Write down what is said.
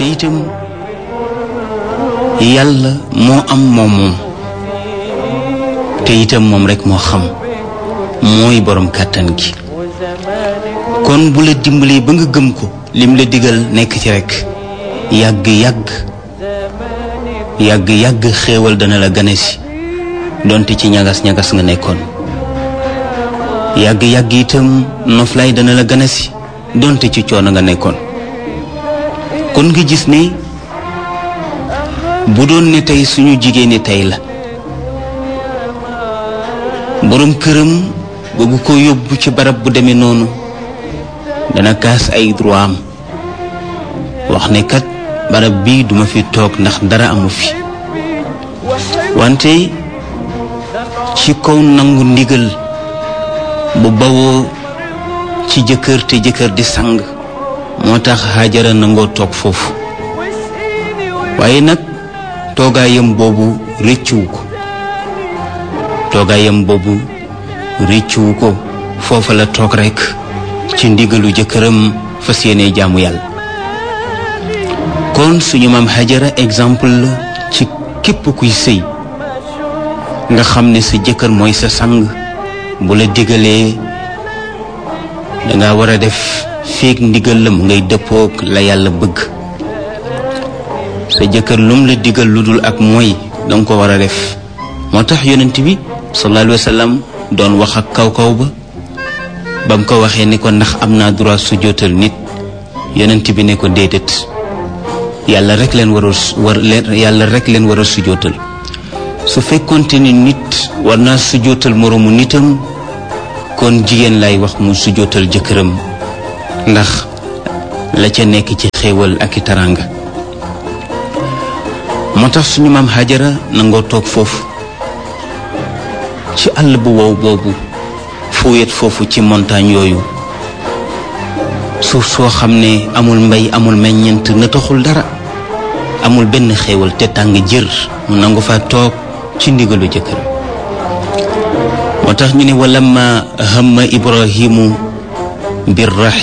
te itam yàlla moo am moom moom te itam moom rek moo xam mooy borom kàttan gi kon bu la dimbalee ba nga gëm ko lim la digal nekk ci rek yàgg yàgg yàgg yàgg xéewal dana la gane si donte ci ñagas ñagas nga nekkoon yàgg yàgg itam noflaay dana la gane si donte ci coono nga nekkoon kon nga gis ne bu doon ne tey suñu jigéen ñi tey la borom këram bëgg ko yóbbu ci barab bu demee noonu dana kaas ay droit am wax ne kat barab bii duma fi toog ndax dara amu fi wante ci kaw nangu ndigal bu bawoo ci jëkkër te jëkkër di sang moo tax Hajara nangoo toog foofu waaye nag toogaayam boobu rëccuwu ko toogaayam boobu rëccuwu ko foofa la toog rekk ci ndigalu jëkkëram fas yéene jaamu yàlla kon suñu maam Hajara exemple la ci képp kuy sëy nga xam ne sa jëkkër mooy sa sang bu la digalee danga war a def feek ndigal la mu ngay dëppook la yàlla bëgg sa jëkkër lum la digal lu dul ak mooy danga ko war a def moo tax yonent bi sallallahu alayhi wa sallam doon wax ak kaw kaw ba ba mu ko waxee ni ko ndax am naa droit sujjóotal nit yonent bi ne ko déedéet yàlla rek leen war a war leen yàlla rek leen war a sujjóotal su fekkonte ni nit war naa sujjóotal moroomu nitam kon jigéen lay wax mu sujjóotal jëkkëram ndax la ca nekk ci xéewal ak i taranga moo tax suñu maam Hajara nangoo toog foofu ci àll bu wow boobu fu wet foofu ci montagne yooyu suuf soo xam ne amul mbay amul meññeent na taxul dara amul benn xéewal te tàng jër mu nangu fa toog ci ndigalu jëkkër moo tax ñu ne walamma hamma ibrahimu bir